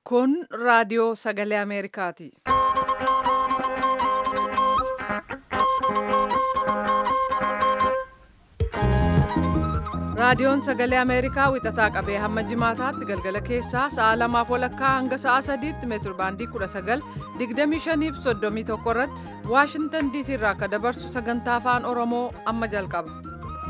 Kun raadiyoo sagalee Ameerikaati. Raadiyoon sagalee Ameerikaa wixataa qabee hamma jimaataatti galgala keessaa sa'a lamaaf walakkaa hanga sa'a sadiitti meetir baandii 19 25 fi 31 irratti Waashingtan DC irraa akka dabarsu sagantaa afaan Oromoo amma jalqaba.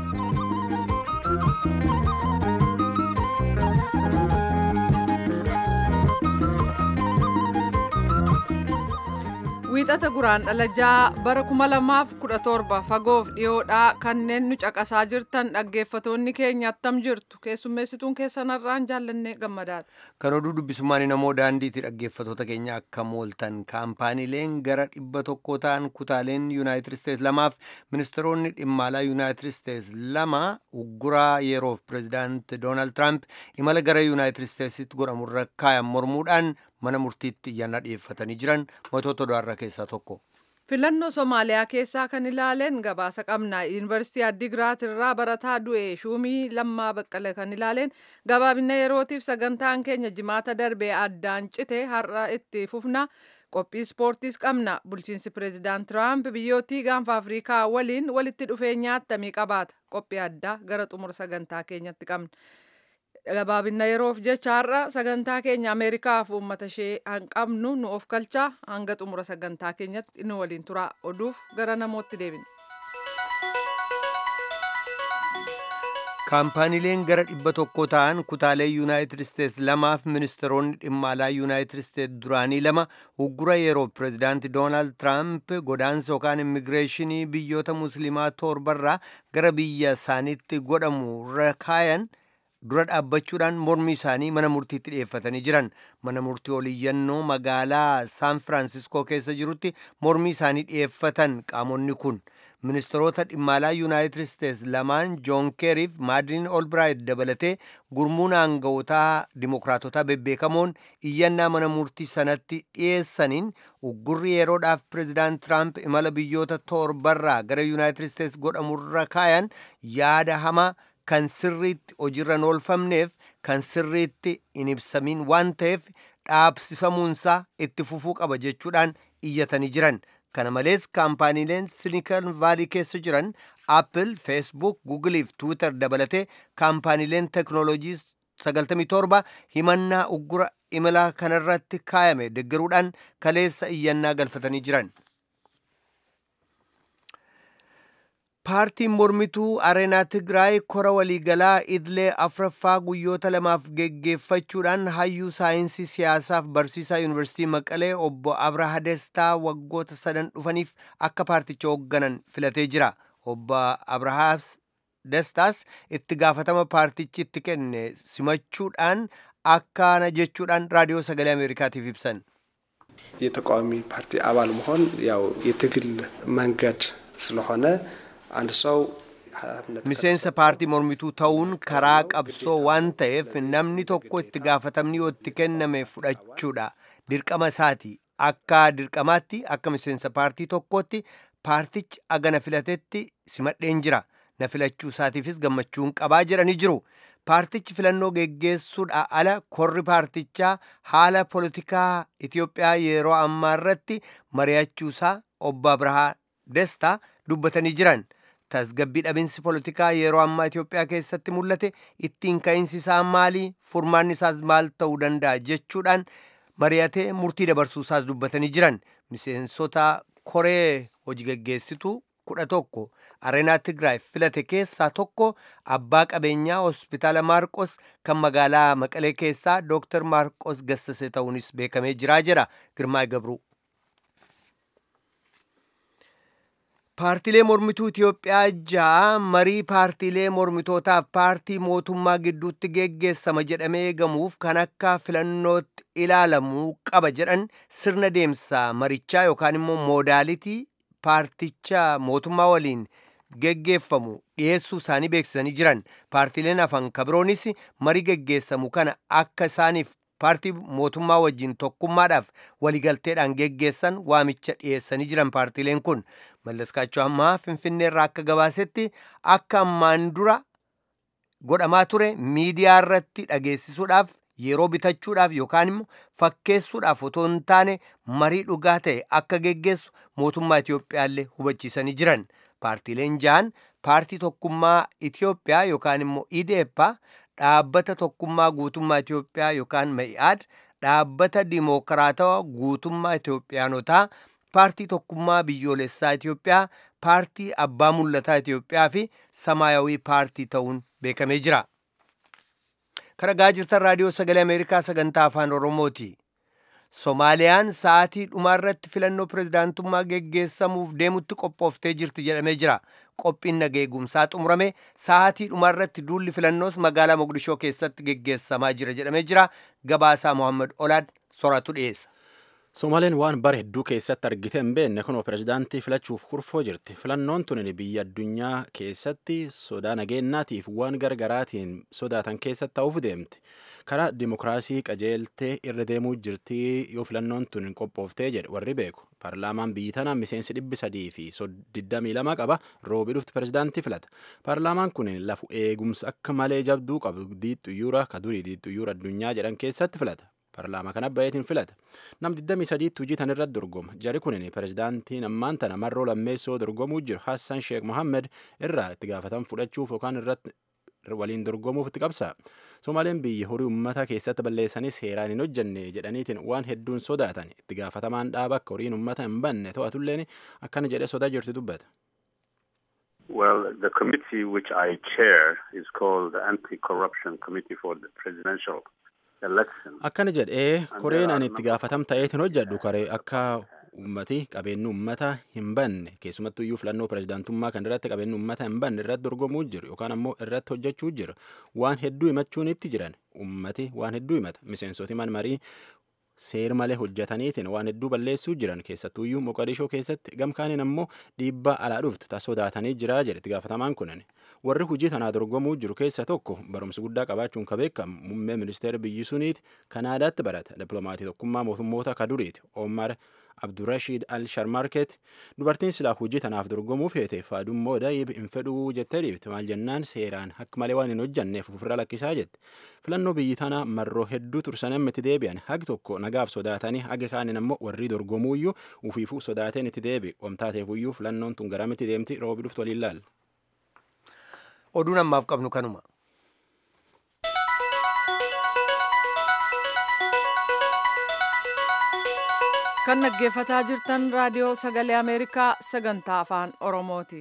Wiixata guraan dhalajaa bara 2017 fagoof dhiyoodhaa kanneen nu caqasaa jirtan dhaggeeffatoonni keenya attam jirtu keessummeessituun keessanarraan jaallannee gammadaadha. Kan oduu dubbisummaan namoo daandiitti dhaggeeffatoota keenya akka mooltan kaampaaniileen gara dhibba tokko ta'an kutaaleen yuunaayitid isteets lamaaf ministeeronni dhimma alaa yuunaayitid isteets lama ugguraa yeroof pireezidaant doonaald tiraamp imala gara yuunaayitid isteetsitti godhamurra kaayan mormuudhaan mana murtiitti iyyannaa dhiyeeffatanii jiran mootota odaarraa keessaa tokko. Filannoo Somaaliyaa keessaa kan ilaaleen gabaasa qabna. Yuunivarsiitii Addigiraat irraa barataa du'e shuumii lammaa baqqale kan ilaaleen gabaabina yerootiif sagantaan keenya jimaata darbee addaan cite har'a itti fufna. Qophii ispoortiis qabna. Bulchiinsi pireezidaant Tiraamp biyyootii gaanfa Afrikaa waliin walitti dhufeenya attamii qabaata. Qophii addaa gara xumura sagantaa keenyatti qabna. gabaabina yeroof jecha har'a sagantaa keenya ameerikaaf uummata ishee hanqabnu nu of galchaa hanga xumura sagantaa keenyatti nu waliin tura oduuf gara namootti deebina. kaampaaniileen gara dhibba tokko ta'an kutaalee yuunaayitid isteets lamaaf ministeeronni dhimma alaa yuunaayitid isteets duraanii lama uggura yeroo pireezidaanti doonaald tiraamp godaansa yookaan immigireeshinii biyyoota musliimaa torbarraa gara biyya isaaniitti godhamu irra kaayan dura dhaabbachuudhaan mormi isaanii mana murtiitti dhiyeeffatanii jiran mana murtii oliyyannoo magaalaa saan firaansiskoo keessa jirutti mormi isaanii dhiyeeffatan qaamonni kun ministeerota dhimma alaa yuunaayitid isteets lamaan joon keeriif maadiliin olbiraayit dabalatee gurmuun aanga'ootaa dimokiraatotaa bebbeekamoon iyyannaa mana murtii sanatti dhiyeessaniin uggurri yeroodhaaf pireezidaant tiraamp imala biyyoota torbarraa gara yuunaayitid isteets godhamurra kaayan yaada hamaa kan sirriitti hojiirra oolfamneef kan sirriitti hin ibsamiin waan ta'eef dhaabsifamuunsaa itti fufuu qaba jechuudhaan iyyatanii jiran kana malees kaampaaniileen silikon vaalii keessa jiran appil feesbuuk guugiliif tiwiitar dabalatee kaampaaniileen teknoolojii 97 himannaa uggura imala kanarratti kaayame deggeruudhaan kaleessa iyyannaa galfatanii jiran. paartiin mormituu areenaa tigraay kora waliigalaa idlee afraffaa guyyoota lamaaf geggeeffachuudhaan hayyuu saayinsii siyaasaaf barsiisaa yuunivarsiitii maqalee obbo abraha destaa waggoota sadan dhufaniif akka paarticha hoogganan filatee jira obbo abrahaas destaas itti gaafatama paartichi itti kenne simachuudhaan akkana jechuudhaan raadiyoo sagalee ameerikaatiif ibsan የተቃዋሚ ፓርቲ አባል መሆን ያው የትግል መንገድ ስለሆነ አንድ ሰው miseensa paartii mormituu ta'uun karaa qabsoo waan ta'eef namni tokko itti gaafatamni yoo itti kenname fudhachuudha dirqama isaati akka dirqamaatti akka miseensa paartii tokkootti paartichi agana filatetti simadheen jira na filachuu isaatiifis gammachuun qabaa jedhanii jiru paartichi filannoo geggeessuudha ala korri paartichaa haala poolitikaa Itiyoophiyaa yeroo ammaa irratti mari'achuusaa obbo Abrahaa Destaa dubbatanii jiran. tasgabbii dhabinsi poolitikaa yeroo ammaa Itiyoophiyaa keessatti mul'ate ittiin ka'insi isaa maali furmaanni isaas maal ta'uu danda'a jechuudhaan mari'atee murtii dabarsuu isaas dubbatanii jiran miseensota koree hojii gaggeessituu kudha tokko areenaa tigraay filate keessaa tokko abbaa qabeenyaa hospitaala maarqos kan magaalaa maqalee keessaa dooktar maarqos gassase ta'uunis beekamee jiraa jedha girmaay gabruu paartiilee mormituu Itiyoophiyaa ja'a marii paartiilee mormitootaaf paartii mootummaa gidduutti geggeessama jedhamee eegamuuf kan akka filannootti ilaalamuu qaba jedhan sirna deemsa marichaa yookaan immoo moodaalitii paarticha mootummaa waliin geggeeffamu dhiyeessuu isaanii beeksisanii jiran paartiileen hafan kabiroonis marii geggeessamu kana akka isaaniif paartii mootummaa wajjin tokkummaadhaaf waligalteedhaan geggeessan waamicha dhiyeessanii jiran paartiileen kun mallaskaachuu ammaa finfinnee irraa akka gabaasetti akka ammaan dura godhamaa ture miidiyaa irratti dhageessisuudhaaf yeroo bitachuudhaaf yookaan immoo fakkeessuudhaaf otoo hin taane marii dhugaa ta'e akka geggeessu mootummaa Itiyoophiyaallee hubachiisanii jiran. Paartiileen jahan paartii tokkummaa Itiyoophiyaa yookaan immoo IDEPA dhaabbata tokkummaa guutummaa Itiyoophiyaa yookaan Ma'i'aad dhaabbata dimookiraatawaa guutummaa Itiyoophiyaanotaa paartii tokkummaa biyyoolessaa Itiyoophiyaa paartii abbaa mul'ataa Itiyoophiyaa fi samaayawii paartii ta'uun beekamee jira. Kan dhagaa jirtan raadiyoo sagalee Ameerikaa sagantaa afaan Oromooti. Somaaliyaan sa'aatii dhumaarratti filannoo pirezidaantummaa geggeessamuuf deemutti qophooftee jirti jedhamee jira. Qophiin nageegumsaa xumurame sa'aatii dhumaarratti duulli filannoos magaalaa Mogadishoo keessatti geggeessamaa jira jedhamee jira. Gabaasaa Mohaammed Olaad soratu dhiyeessa. Somaaleen waan bara hedduu keessatti argite hin beekne kunoo pirezidaantii filachuuf kurfoo jirti. Filannoon tun biyya addunyaa keessatti sodaa nageenyaatiif waan gargaraatiin sodaatan keessatti ta'uuf deemti. Karaa dimokiraasii qajeeltee irra deemuu jirti yoo filannoon tun qophooftee jedhe warri beeku. Paarlaamaan biyyi tanaa miseensi dhibbi sadii fi digdamii lama qaba roobii dhufti pirezidaantii filata. Paarlaamaan kun lafu eegumsa akka malee jabduu qabu diixxuyyuura ka durii diixxuyyuura addunyaa jedhan keessatti filata. Paarlaamaa kana baay'eetiin filata. Nam 23 hojii tan irratti dorgoma. Jari kunin pirezidaantiin ammaan tana marroo lammeessoo dorgomuu jiru Hassan Sheekh Mohammed irraa itti gaafatan fudhachuuf yookaan irratti waliin dorgomuuf itti qabsa. Somaaleen biyya horii uummata keessatti balleessanii seeraan hin hojjenne jedhaniitiin waan hedduun sodaatan itti gaafatamaan dhaaba akka horiin uummata hin banne to'atulleen akkana jedhee sodaa jirti dubbata. Well, the committee which I chair is called the Anti-Corruption Committee for the Presidential Election. Akkana jedhee koreen ani itti gaafatam ta'eetiin hojjedhu karee akka ummati qabeenyi ummata hin banne keessumattuu iyyuu filannoo pirezidaantummaa kan irratti qabeenyi ummata hin banne irratti dorgomuu jiru yookaan ammoo irratti hojjechuu jiru waan hedduu himachuun itti jiran ummati waan hedduu himata miseensoti man marii seer malee hojjetaniitiin waan hedduu balleessuu jiran keessattuu iyyuu moqadishoo keessatti gamkaaniin ammoo dhiibbaa alaa dhuftu taas sodaatanii jira jedhe itti gaafatamaan kunin warri hojii tanaa dorgomuu jiru keessa tokko barumsa guddaa qabaachuun ka beekamu muummee ministeera biyyi suniiti kanaadaatti barata dippilomaatii tokkummaa mootummoota ka duriiti omar abdurashiid al sharmarket dubartiin silaa hojii tanaaf dorgomuu feete faadummoo daayib hin fedhuu jettee dhiifte maal jennaan seeraan akka malee waan hin hojjanneef ofirra lakkisaa jette filannoo biyyi tanaa marroo hedduu tursan itti deebi'an hagi tokko nagaaf sodaatanii hagi kaanin ammoo warri dorgomuuyyuu ufiifuu sodaateen itti deebi wamtaateefuyyuu filannoon tun garamitti deemti roobi dhuftu waliin laal. Oduun ammaaf qabnu kanuma. kan dhaggeeffataa jirtan raadiyoo sagalee ameerikaa sagantaa afaan oromooti.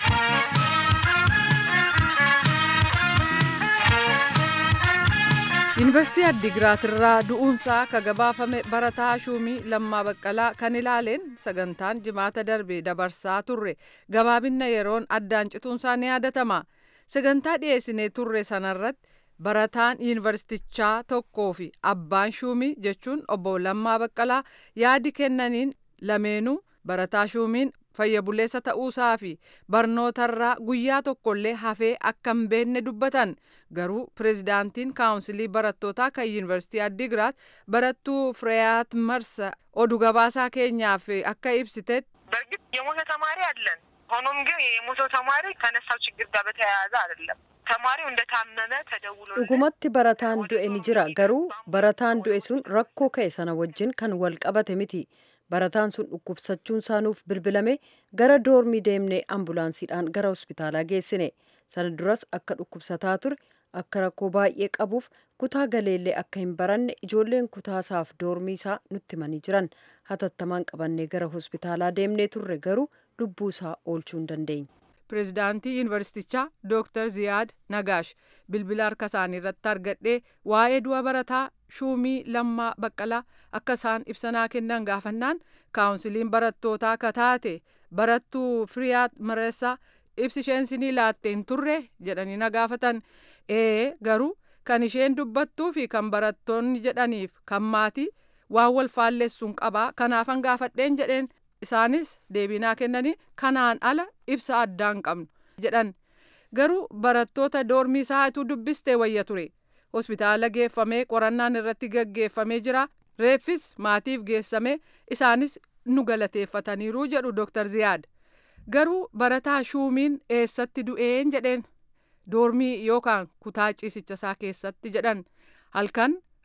yuunivarsiitii addigiraat irraa du'uunsaa ka gabaafame barataa shuumii lammaa baqqalaa kan ilaaleen sagantaan jimaata darbe dabarsaa turre gabaabinna yeroon addaan cituunsaa ni yaadatama sagantaa dhiyeessinee turre sanarratti barataan yuunivarsiitichaa tokkoo fi abbaan shuumii jechuun obbo Lammaa Baqqalaa yaadi kennaniin lameenuu barataa shuumiin fayya buleessa ta'uusaa fi barnootarraa guyyaa tokkollee hafee akka hin beekne dubbatan garuu pirezidaantiin kaawunsilii barattootaa kan yuunivarsiitii addigiraat barattuu fireyaat marsa oduu gabaasaa keenyaaf akka ibsitetti. በእርግጥ የሞተ ተማሪ አለን። ሆኖም ግን የሞተው ተማሪ ከነሳው ችግር ጋር በተያያዘ አይደለም። ተማሪው እንደታመመ ተደውሎ dhugumatti barataan du'e ni jira garuu barataan du'e sun rakkoo ka'e sana wajjin kan wal qabate miti barataan sun dhukkubsachuun saanuuf bilbilame gara doormii deemnee ambulaansiidhaan gara hospitaalaa geessine sana duras akka dhukkubsataa ture akka rakkoo baay'ee qabuuf kutaa galeellee akka hin baranne ijoolleen kutaasaaf doormii isaa nutti himanii jiran hatattamaan qabannee gara hospitaalaa deemnee turre garuu lubbuu isaa oolchuu hin dandeenye. pirezidaantii yuunivarsiitichaa dooktar ziyaad nagaash bilbila harka isaanii irratti argadhee waa'ee du'a barataa shuumii lammaa baqqalaa akka isaan ibsanaa kennan gaafannaan kaawunsiliin barattootaa akka taate barattuu firiyaat mareessaa ibsi isheen sinii laattee hin turre jedhanii na gaafatan ee garuu kan isheen dubbattuu fi kan barattoonni jedhaniif kan maatii waan wal faalleessuun qabaa kanaafan gaafadheen jedheen isaanis deebinaa kennanii kanaan ala ibsa addaan qabnu jedhan garuu barattoota doormii isaatuu dubbistee wayya ture hospitaala geeffamee qorannaan irratti gaggeeffamee jira reeffis maatiif geessamee isaanis nu galateeffataniiru jedhu dooktar ziyaad garuu barataa shuumiin eessatti du'een jedheen doormii yookaan kutaa ciisicha isaa keessatti jedhan halkan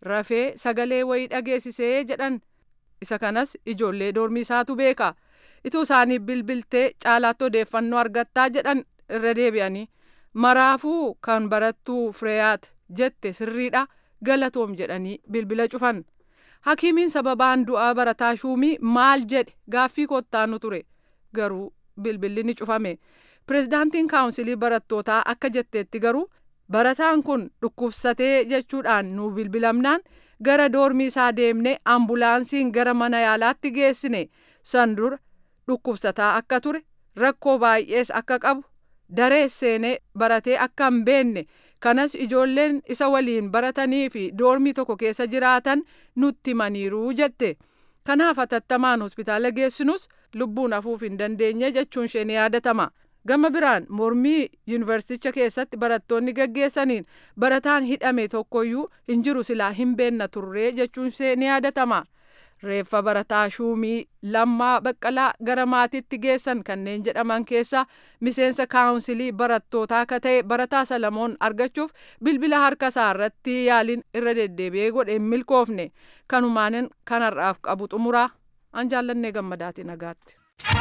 rafee sagalee wayii dhageessisee jedhan isa kanas ijoollee doormii isaatu beeka ituu isaanii bilbiltee caalaatti odeeffannoo argattaa jedhan irra deebi'anii maraafuu kan barattuu fireeyaat jette sirriidha galatoom jedhanii bilbila cufan hakiimiin sababaan du'aa barataa shuumii maal jedhe gaaffii kottaanu ture garuu bilbilli ni cufame pirezidaantiin kaawunsilii barattootaa akka jetteetti garuu barataan kun dhukkubsatee jechuudhaan nu bilbilamnaan gara doormii isaa deemne ambulaansiin gara mana yaalaatti geessine san dura dhukkubsataa akka ture rakkoo baay'ees akka qabu daree seenee baratee akka hin beenne kanas ijoolleen isa waliin baratanii fi doormii tokko keessa jiraatan nutti himaniiru jette kanaaf hatattamaan hospitaala geessinus lubbuun hafuuf hin dandeenye jechuun ishee ni yaadatama. gama biraan mormii yuunivarsiiticha keessatti barattoonni gaggeessaniin barataan hidhame tokkoyyuu hin jiru silaa hin beenna turree jechuun ishee ni yaadatama. reeffa barataa shuumii lammaa baqqalaa gara maatiitti geessan kanneen jedhaman keessa miseensa kaawunsilii barattootaa akka ta'e barataa salamoon argachuuf bilbila harka isaa irratti yaaliin irra deddeebi'ee godhe hin milkoofne kanumaanin kanarraaf qabu xumuraa an jaallannee gammadaati nagaatti.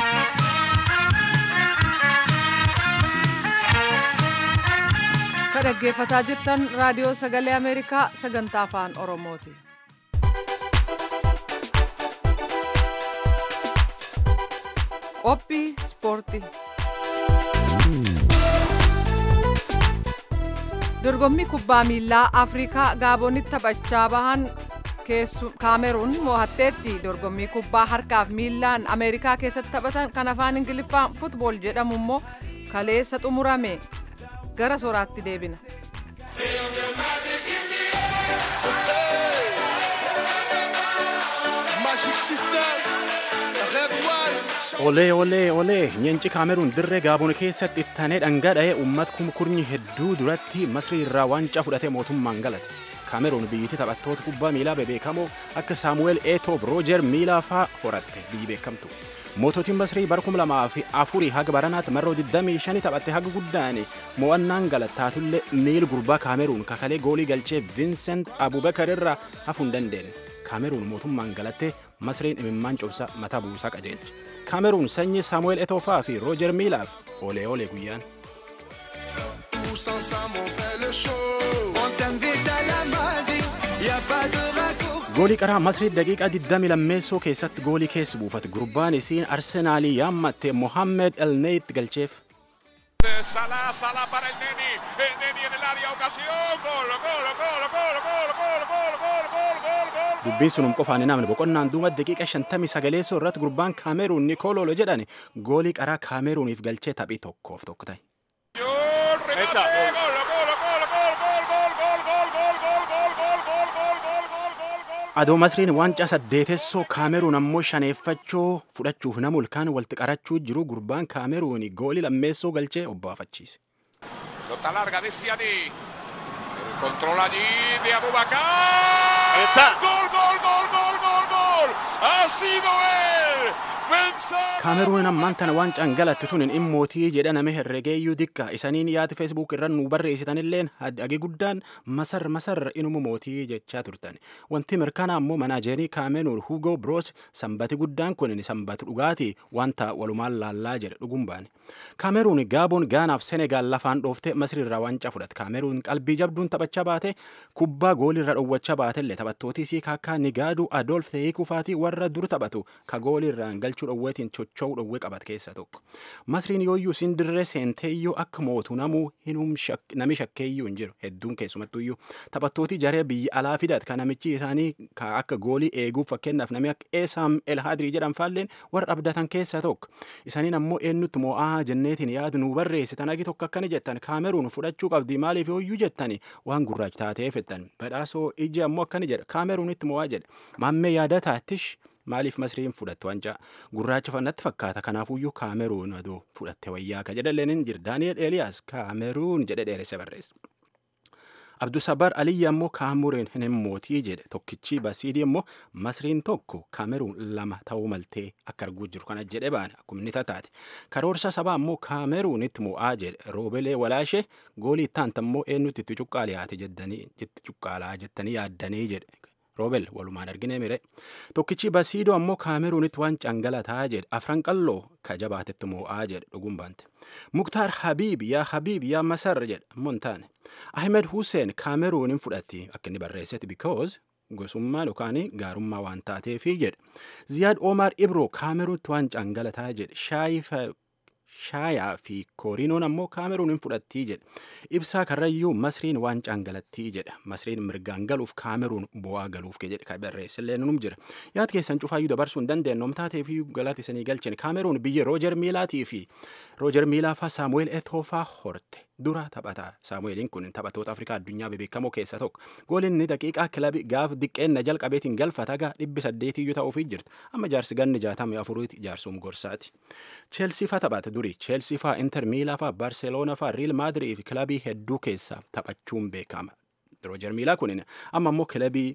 ka dhaggeeffataa jirtan raadiyoo sagalee ameerikaa sagantaa afaan oromooti. qophii ispoortii dorgommii kubbaa miilaa afrikaa gaabonitti taphachaa bahan kaameruun mo'atteetti dorgommii kubbaa harkaaf miilaan ameerikaa keessatti taphatan kan afaan ingiliffaan futbool jedhamu immoo kaleessa xumurame gara soraatti deebina. olee olee olee nyeenci kaameruun dirree gaaboon keessatti ittanee dhangadha'ee uummata kumkurnyi hedduu duratti masrii irraa waancaa fudhatee mootummaan galate kaameruun biyyittii taphattoota kubbaa miilaa bebeekamoo akka saamu'eel eetoof roojer miilaa faa horatte biyyi beekamtu moototiin masrii bara kuma lamaa fi afurii haga baranaatti marroo 25 taphatte haga guddaan mo'annaan galattaatullee miil gurbaa kaameruun kakalee goolii galchee viinsent abubakar irraa hafuu hin dandeenye kaameruun mootummaan galattee masriin imimmaan cobsa mataa buusaa qajeelche kaameruun sanyii saamu'eel etoofaa fi roojer miilaaf olee olee guyyaan. goolii qaraa masrii daqiiqaa 20 lammeessoo keessatti goolii keessa buufate gurbaan isiin arsenaalii yaammatte mohammed elneyit galcheef. Salah, Salah para el Neni, el Neni en el área, ocasión, gol, gol, gol, gol, gol, gol, gol, gol, gol, gol, gol. dubbiin sunum qofaan hin namne boqonnaan duuba daqiiqa 59 irratti gurbaan kaameruun nikololo jedhan goolii qaraa kaameruuniif galchee taphii tokkoof tokko ta'e. Remate, gol, gol, gol, gol, gol, gol, gol, gol, gol, gol, gol, gol, gol, gol, gol, gol, gol, gol. adoo masriin waancaa saddeetessoo kaameruun ammoo shaneeffachoo fudhachuuf nama ulkaan walitti qarachuu jiru gurbaan kaameruun goolii lammeessoo galchee obbaafachiise. Pelota larga de Siani. Controla allí de Abubakar. Gol, gol, gol, gol, gol, gol. Ha sido él. Benzema. kaameruun ammaan tana waancaan galatte tun hin mootii jedhaname herregeeyyuu dikka isaniin yaati feesbuuk irra nu barreessitanilleen hagi guddaan masar masar inuma mootii jechaa turtan wanti mirkanaa ammoo manaajerii kaameruun hugo broos sanbati guddaan kun sanbatu dhugaati wanta walumaan laallaa jedhe dhugum baane kaameruun gaaboon gaanaaf senegaal lafaan dhoofte masri irraa waancaa fudhate kaameruun qalbii jabduun taphachaa baate kubbaa goolii irra dhowwachaa baatellee taphattootii sii kaakkaa nigaaduu adoolf ta'ee kufaatii warra dur taphatu ka goolii irraan galchuu dhowweetiin chocho'uu dhowwee qabat keessa tokko masriin yooyyuu siin dirree seenteeyyuu akka mootu namuu hinum nami shakkeeyyuu hin jiru hedduun keessumattuyyuu taphattootii jaree biyya alaa fidat kan namichi isaanii ka akka goolii eeguuf fakkeenyaaf namni akka eesaam elhaadrii jedhan faalleen warra abdatan keessa tokko isaniin ammoo eenyutti moo'aa jenneetiin yaadu nu barreessitan agi tokko akkana jettan kaameruun fudhachuu qabdi maaliif yooyyuu jettani waan gurraacha taatee fettan badhaasoo iji ammoo akkana jedha kaameruunitti moo'aa jedha maammee yaadataattish maaliif masriin fudhatte wancaa gurraacha fannatti fakkaata kanaafuyyuu kaameruun adoo fudhatte wayyaa ka jedhalleen hin jiru daani'el eeliyaas kaameruun jedhe dheeresse barreessa. abdusabar aliyya immoo kaameruun hin mootii jedhe tokkichi basiidii immoo masriin tokko kaameruun lama ta'uu maltee akka arguu jiru kana jedhe baane akkuma inni tataate karoorsa sabaa immoo kaameruunitti mo'aa jedhe roobelee walaashee goolii ittaanta immoo eenyutti itti cuqqaaliyaate jettanii cuqqaalaa jettanii yaaddanii jedhe roobel walumaan argine mire tokkichi basiidoo ammoo kaameruunitti waan cangalataa jedhe afran qalloo ka jabaatetti moo'aa jedhe dhuguun baante muktaar habiib yaa habiib yaa masar jedhe ammoo hin taane ahmed hussein kaameruunin fudhatti akka inni barreessetti because gosummaan yookaan gaarummaa waan taateefi jedhe ziyaad omar ibroo kaameruunitti waan cangalataa jedhe shaayifa shaayaa fi kooriinoon ammoo kaameruunin fudhattii jedhe ibsaa karrayyuu masriin waan cangalattii jedha masriin mirgaan galuuf kaameruun bu'aa galuuf jedhe ka barreessillee nunum jira yaad keessan cufaayyuu dabarsuu hin dandeenye omtaatee fi galati isanii galchin kaameruun biyya roojer miilaatii fi roojer miilaa faa saamu'eel etoofaa horte dura taphataa saamu'eeliin kun taphattoota afrikaa addunyaa bebeekamoo keessaa tokko gooliin inni daqiiqaa kilabii gaaf diqqeenna jalqabeetiin galfata gaa dhibbi saddeetiyyuu ta'uufii jirti amma jaarsi ganni jaatamii afuriiti jaarsum gorsaati cheelsii faa taphata durii cheelsii faa inter miilaa faa barseeloona faa riil maadirii fi kilabii hedduu keessaa taphachuun beekama roojer miilaa kun amma immoo kilabii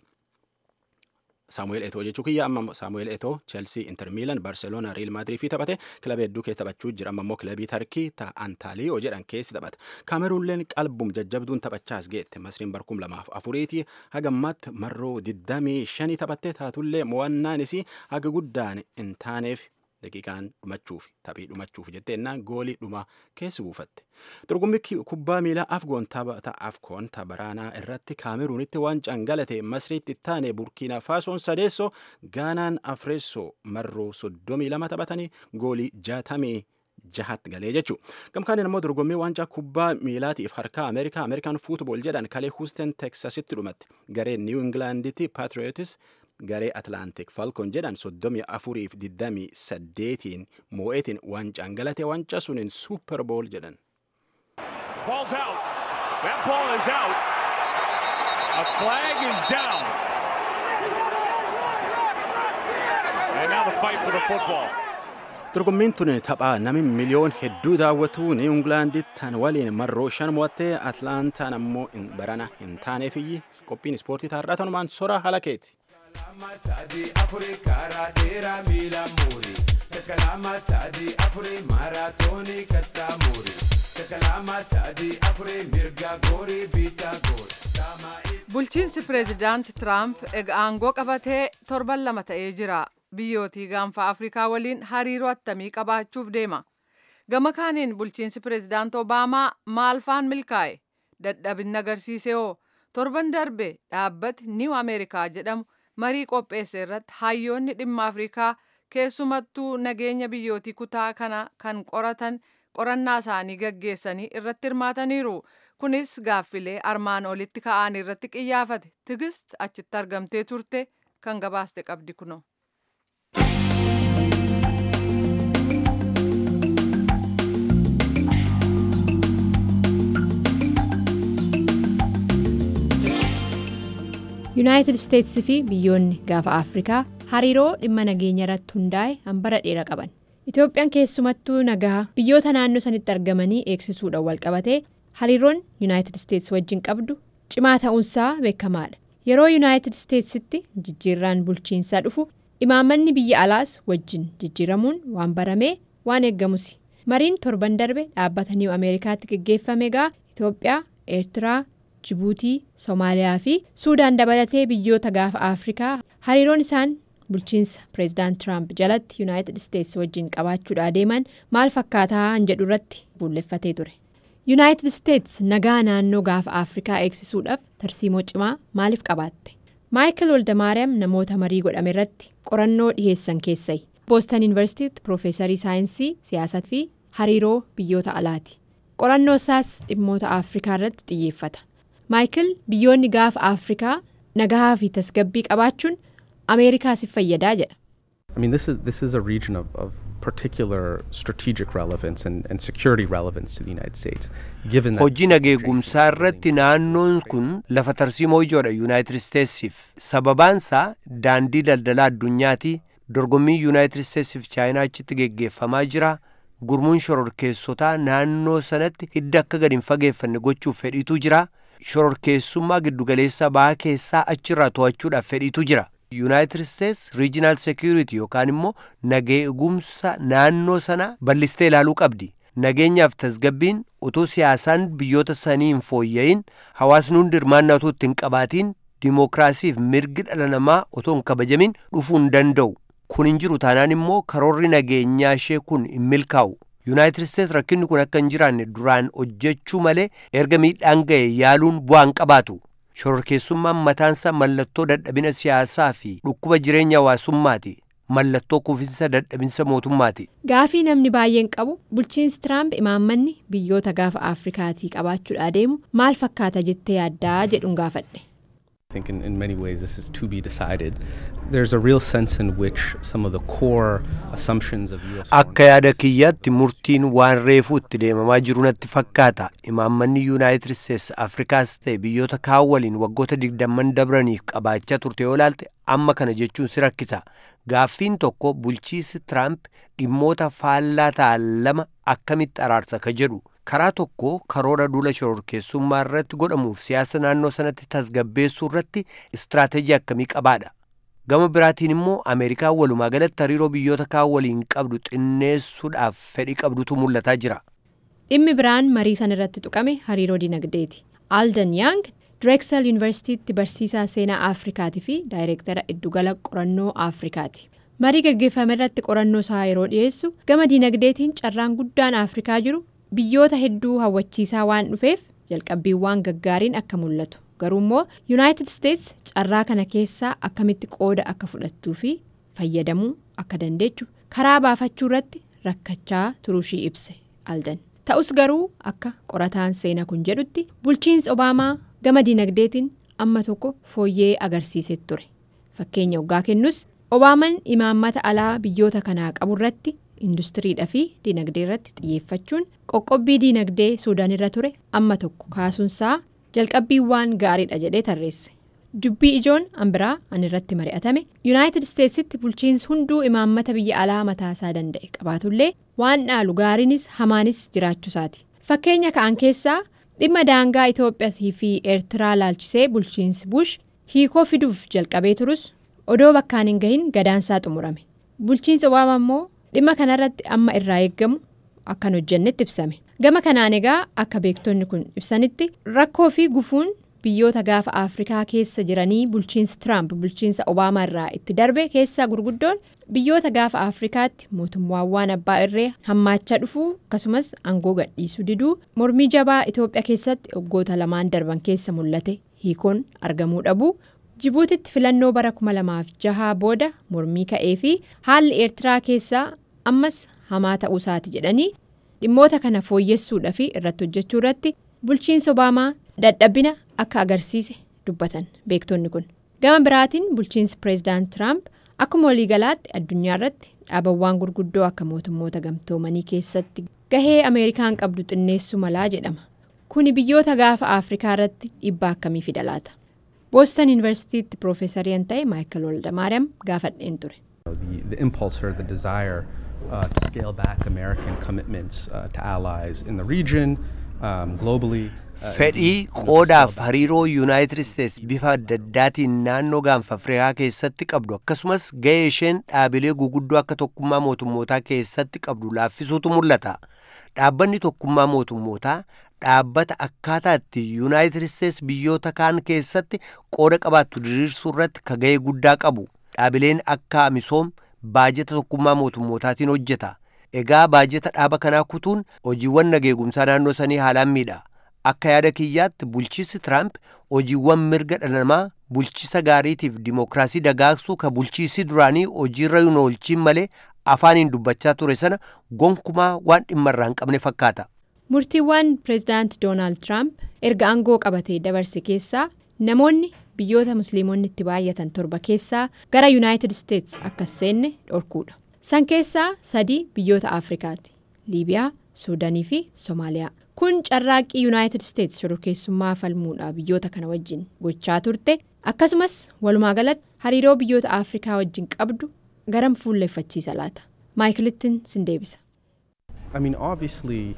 saamu'eel etoo jechuu kiyya amma saamu'eel etoo cheelsii inter miilan barseeloona riil maadirii fi taphate kilabii hedduu keessa taphachuu jira amma immoo kilabii tarkii ta antaaliyoo jedhan keessi taphata kaameruunleen qalbum jajjabduun taphachaas geette masriin barkum lamaaf afuriiti haga ammaatti marroo diddamii shanii taphattee taatullee mo'annaanis haga guddaan hin taaneef daqiiqaan dhumachuuf taphii dhumachuuf jetteennaan goolii dhuma keessi buufatte dorgommii kubbaa miilaa afgoon taphata afkoon baraanaa irratti kaameruunitti waan cangalate masriitti ittaane burkiina faasoon sadeessoo gaanaan afreessoo marroo soddomii lama taphatanii goolii jaatamii jahatti galee jechuu gamkaaniin immoo dorgommii waancaa kubbaa miilaatiif harkaa ameerikaa ameerikaan fuutbool jedhan kalee huusteen teksasitti dhumatti garee niiw ingilaanditti paatriotis garee atlaantik falkon jedhan soddomii afuriif diddamii saddeetiin moo'eetiin waancaan galate waancaa suniin suuper bool jedhan. Ball's out. That ball is out. A flag is down. And now the fight for the football. dorgommiin tun taphaa nami miliyoon hedduu daawwatu niiw ingilaanditti tan waliin marroo shan mo'attee atlaantaan ammoo barana hin taaneefiyyi qophiin ispoortii taarraa tanumaan sora halakeeti. kalama sadi afuri karaa dheeraa miila muuri takalama sadi afuri maaraatoonii kattaa muuri takalama sadi afuri mirga goorii biitaa goori. bulchiinsi pireezidaanti tiraamp ega aangoo qabatee torban lama ta'ee jira biyyootii gaanfa afrikaa waliin hariiroo attamii qabaachuuf deema gama kaaniin bulchiinsi pireezidaanti obaamaa maalfaan milkaa'e dadhabinna agarsiise hoo torban darbe dhaabbati niiw ameerikaa jedhamu marii qopheesse irratti hayyoonni dhimma afrikaa keessumattuu nageenya biyyootii kutaa kana kan qoratan qorannaa isaanii gaggeessanii irratti hirmaataniiru kunis gaaffilee armaan olitti ka'an irratti qiyyaafate tigist achitti argamtee turte kan gabaaste qabdi kuno. yuunaayitid isteetsi fi biyyoonni gaafa afrikaa hariiroo dhimma nageenya irratti hundaa'e hambara dheeraa qaban itoophiyaan keessumattuu nagaa biyyoota naannoo sanitti argamanii eegsisuudhaan walqabatee hariiroon yuunaayitid isteetsi wajjin qabdu cimaa ta'uunsaa beekamaadha yeroo yuunaayitid isteetsitti jijjiirraan bulchiinsaa dhufu imaammanni biyya alaas wajjin jijjiiramuun waan baramee waan eeggamus mariin torban darbe dhaabbata niiw ameerikaatti geggeeffame egaa itoophiyaa eertiraa. jibuutii soomaaliyaa fi suudaan dabalatee biyyoota gaafa afrikaa hariiroon isaan bulchiinsa pireezidaant tiraamp jalatti yuunaayitid isteetsi wajjin qabaachuudha adeeman maal fakkaataa jedhu irratti buulleffatee ture yuunaayitid isteetsi nagaa naannoo gaafa afrikaa eegsisuudhaaf tarsiimoo cimaa maaliif qabaatte maayikil woldamaariyaam namoota marii godhame irratti qorannoo dhiheessan keessai boostan yuunivarsiitiitti piroofeesarii saayinsii siyaasaa fi hariiroo biyyoota alaati qorannoo isaas dhimmoota afrikaa irratti xiyyeeffata. maayikil biyyoonni gaafa afrikaa nagaa fi tasgabbii qabaachuun ameerikaasiif fayyadaa jedha. I mean, this is this is a region of, of particular strategic relevance and, and security relevance to the United States. Given that hojii nageegumsaa irratti naannoon kun lafa tarsiimoo ijoodha yuunaayitid isteetsiif sababaansaa daandii daldalaa addunyaati dorgommii yuunaayitid isteetsiif chaayinaa achitti geggeeffamaa jira gurmuun shororkeessotaa naannoo sanatti hidda akka gadi hin fageeffanne gochuuf fedhiitu jira shororkeessummaa giddugaleessa bahaa keessaa achirraa to'achuudhaaf fedhiitu jira. Yuunaayitid Isteets Regional Security yookaan immoo nagee eegumsa naannoo sana bal'istee ilaaluu qabdi. Nageenyaaf tasgabbiin utuu siyaasaan biyyoota sanii hin fooyya'in hawaasni hundi hirmaannaa utuu ittiin qabaatiin dimookiraasiif mirgi dhala namaa otoo hin kabajamin dhufuu hin danda'u. Kun hin jiru taanaan immoo karoorri nageenyaa ishee kun hin milkaa'u. Yuunaayitid Isteets rakkinni kun akka hin jiraanne duraan hojjechuu malee erga miidhaan ga'e yaaluun bu'aa hin qabaatu. Shororkeessummaan mataansa mallattoo dadhabina siyaasaa fi dhukkuba jireenya hawaasummaati. Mallattoo kuufinsa dadhabinsa mootummaati. Gaafii namni baay'een qabu bulchiinsi Tiraamp imaammanni biyyoota gaafa Afrikaatii qabaachuudhaa deemu maal fakkaata jettee yaaddaa jedhuun gaafadhe. I think in, in many ways this is to be decided. There's a real sense in which some of the core assumptions of U.S. Akka yaada kiyyaatti murtiin waan reefuu itti deemamaa jiru natti fakkaata. Imaammanni Yuunaayitid Isteets Afrikaas ta'e biyyoota kaan waliin waggoota digdamman dabraniif qabaachaa turte yoo ilaalte amma kana jechuun si rakkisa. Gaaffiin tokko bulchiinsi Tiraamp dhimmoota faallaa ta'an lama akkamitti araarsa ka jedhu. karaa tokko karoora duula shororkeessummaa irratti godhamuuf siyaasa naannoo sanatti tasgabbeessuu irratti istiraateejii akkamii qabaadha. Gama biraatiin immoo Ameerikaan walumaa galatti hariiroo biyyoota kaan waliin qabdu xinneessuudhaaf fedhii qabdutu mul'ataa jira. Dhimmi biraan marii san irratti tuqame hariiroo dinagdeeti. Alden Yang Drexel Yuunivarsiitiitti barsiisaa seenaa Afrikaatii fi daayireektara iddugala qorannoo Afrikaati. Marii gaggeeffame irratti qorannoo isaa yeroo dhiyeessu gama dinagdeetiin carraan guddaan Afrikaa jiru biyyoota hedduu hawwachiisaa waan dhufeef jalqabbiiwwan gaggaariin akka mul'atu garuu immoo yuunaayitid isteets carraa kana keessaa akkamitti qooda akka fudhattuu fi fayyadamuu akka dandeechu karaa baafachuu irratti rakkachaa turuushii ibse aldan ta'us garuu akka qorataan seenaa kun jedhutti bulchiinsi obaamaa gama dinagdeetiin amma tokko fooyyee agarsiisee ture fakkeenya waggaa kennus obaamaan imaammata alaa biyyoota kanaa qabu irratti. industiriidhaa fi dinagdee irratti xiyyeeffachuun qoqqobbii dinagdee suudaan irra ture amma tokko kaasuunsaa jalqabbiiwwan gaariidha jedhee tarreesse dubbii ijoon ambiraa an irratti mari'atame yuunaayitid isteetsitti bulchiinsi hunduu imaammata biyya alaa mataasaa danda'e qabaatullee waan dhaalu gaariinis hamaanis jiraachuusaati fakkeenya ka'an keessaa dhimma daangaa itoophiyaatii fi eertiraa laalchisee bulchiinsi bush hiikoo fiduuf jalqabee turus odoo bakkaan hin gahin gadaansaa xumurame bulchiinsi obaamaa immoo. dhimma kanarratti amma irraa eeggamu akkan hojjennetti ibsame gama kanaan egaa akka beektonni kun ibsanitti rakkoo fi gufuun biyyoota gaafa afrikaa keessa jiranii bulchiinsa tiraamp bulchiinsa obaamaa irraa itti darbe keessaa gurguddoon biyyoota gaafa afrikaatti mootummaawwan abbaa irree hammaachaa dhufuu akkasumas aangoo gadhiisuu diduu mormii jabaa itoophiyaa keessatti waggoota lamaan darban keessa mul'ate hiikoon argamuu dhabuu. jibuutitti filannoo bara 2006 booda mormii ka'ee fi haalli eertiraa keessaa ammas hamaa ta'uusaati jedhanii dhimmoota kana fooyyessuudhaa fi irratti hojjechuu irratti bulchiinsa obaamaa dadhabina akka agarsiise dubbatan beektonni kun gama biraatiin bulchiinsi pireezidaant tiraamp akkuma waliigalaatti addunyaa irratti dhaabawwan gurguddoo akka mootummoota gamtoomanii keessatti gahee ameerikaan qabdu xinneessuu malaa jedhama kuni biyyoota gaafa afrikaa irratti dhiibbaa akkamii fida laata. booston yuunivarsiitiitti piroofeesariin ta'e maayikal waldamaariyaam gaafadheen ture. The, the impulse or the desire uh, to scale back American commitments uh, to allies in the region, um, globally. Fedhii qoodaaf hariiroo Yuunaayitid Isteets bifa adda addaatiin naannoo gaanfa Afrikaa keessatti qabdu akkasumas gahee isheen dhaabilee guguddoo akka tokkummaa mootummootaa keessatti qabdu laaffisuutu mul'ata. Dhaabbanni tokkummaa mootummootaa dhaabbata akkaataa itti yuunaayitid isteets biyyoota kaan keessatti qooda qabaattu diriirsuu irratti ka ga'ee guddaa qabu dhaabileen akka misoom baajeta tokkummaa mootummootaatiin hojjeta egaa baajeta dhaaba kanaa kutuun hojiiwwan nageegumsaa naannoo sanii haalaan miidha akka yaada kiyyaatti bulchiinsi tiraamp hojiiwwan mirga dhala namaa bulchiisa gaariitiif dimookiraasii dagaagsuu ka bulchiisi duraanii hojiirra hin oolchiin malee afaaniin dubbachaa ture sana gonkumaa waan dhimma irraa hin qabne fakkaata. murtiiwwan pireezidaant doonaald tiraamp erga aangoo qabatee dabarse keessaa namoonni biyyoota musliimonni itti baay'atan torba keessaa gara yuunaayitid isteets akka seenne dhorkuudha san keessaa sadii biyyoota afrikaati liibiyaa suudaanii fi soomaaliyaa kun carraaqqii yuunaayitid isteets shororkeessummaa falmuudha biyyoota kana wajjin gochaa turte akkasumas walumaa galatti hariiroo biyyoota afrikaa wajjin qabdu garam fuulleeffachiisa laata maayikilittin sin deebisa. I mean, obviously,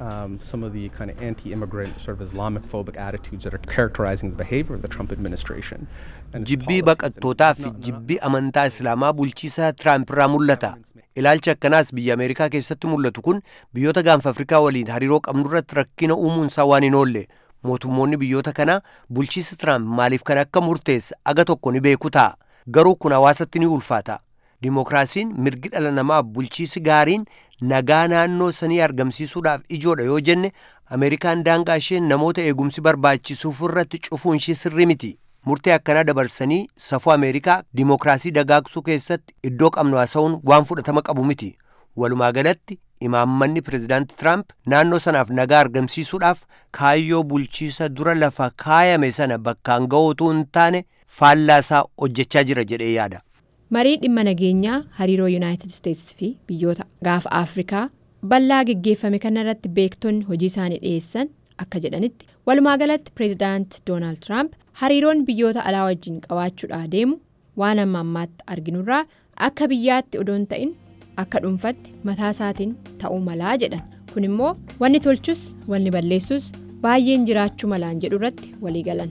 um, some of the kind of anti-immigrant, sort of Islamic-phobic attitudes that are characterizing the behavior of the Trump administration. And its jibbii policies. baqattootaa fi jibbii amantaa islaamaa bulchiisaa tiraamp irraa mul'ata ilaalchi akkanaas biyya ameerikaa keessatti mul'atu kun biyyoota gaanfa afrikaa waliin hariiroo qabnu irratti rakkina uumuun isaa waan hin oolle mootummoonni biyyoota kanaa bulchiisi tiraamp maaliif kan akka murteesse aga tokko ni beeku ta'a garuu kun hawaasatti ni ulfaata dimokiraasiin mirgi dhala namaaf bulchiisi gaariin nagaa naannoo sanii argamsiisuudhaaf ijoodha yoo jenne ameerikaan daangaa ishee namoota eegumsi barbaachisuuf irratti cufuun ishee sirrii miti murtee akkanaa dabarsanii safuu ameerikaa dimokiraasii dagaagsuu keessatti iddoo qabnu haasa'uun waan fudhatama qabu miti walumaa galatti imaammanni pirezidaanti tiraamp naannoo sanaaf nagaa argamsiisuudhaaf kaayyoo bulchiisa dura lafa kaayame sana bakkaan ga'uutu hin taane faallaasaa hojjechaa jira jedhee yaada. marii dhimma nageenyaa hariiroo yuunaayitid isteetsi fi biyyoota gaafa afrikaa bal'aa geggeeffame kanarratti beektonni hojii isaanii dhiyeessan akka jedhanitti walumaa galatti pireezidaant doonaald tiraamp hariiroon biyyoota alaa wajjin qabaachuudhaa deemu waan amma ammaatti arginurraa akka biyyaatti odoon ta'in akka dhuunfatti mataa isaatiin ta'uu malaa jedhan kun immoo wanni tolchus wanni balleessus baay'een jiraachuu malaan jedhu irratti walii galan.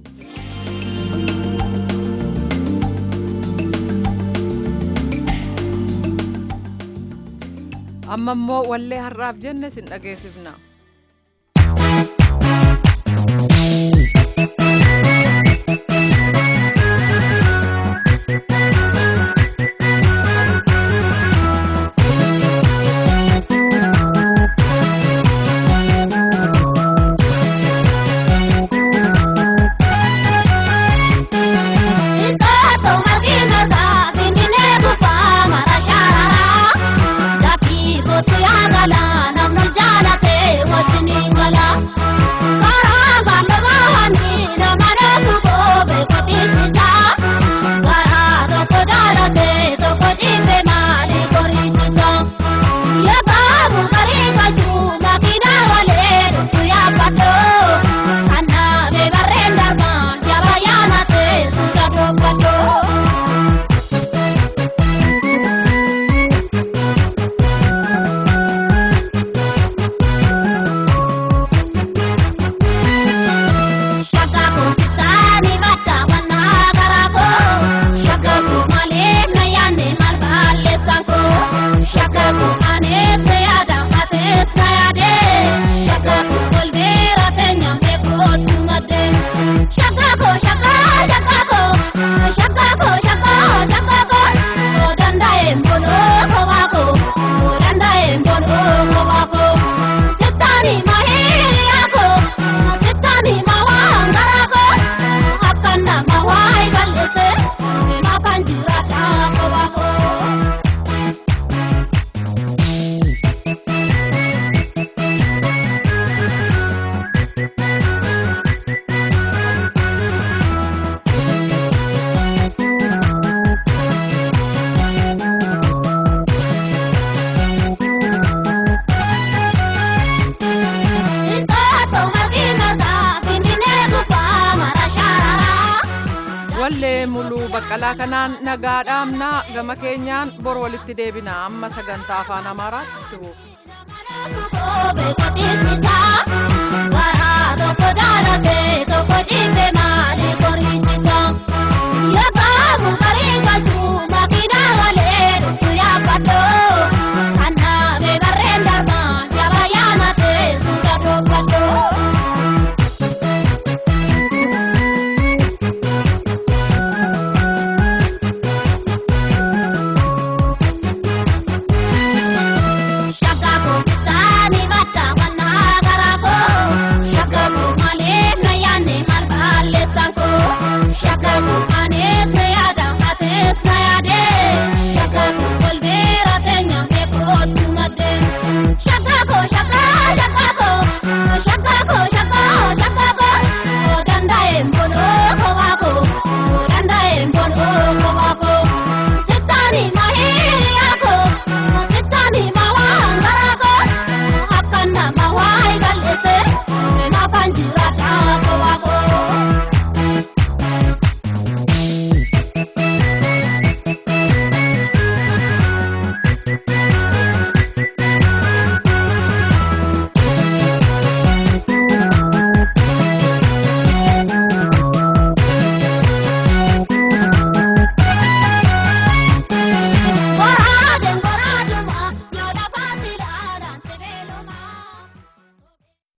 amma immoo wallee har'aaf jenne sin dhageessifna. wallee muluu baqqalaa kanaan nagaa dhaamnaa gama keenyaan bor walitti deebina amma sagantaa afaan amaaraatti buufu.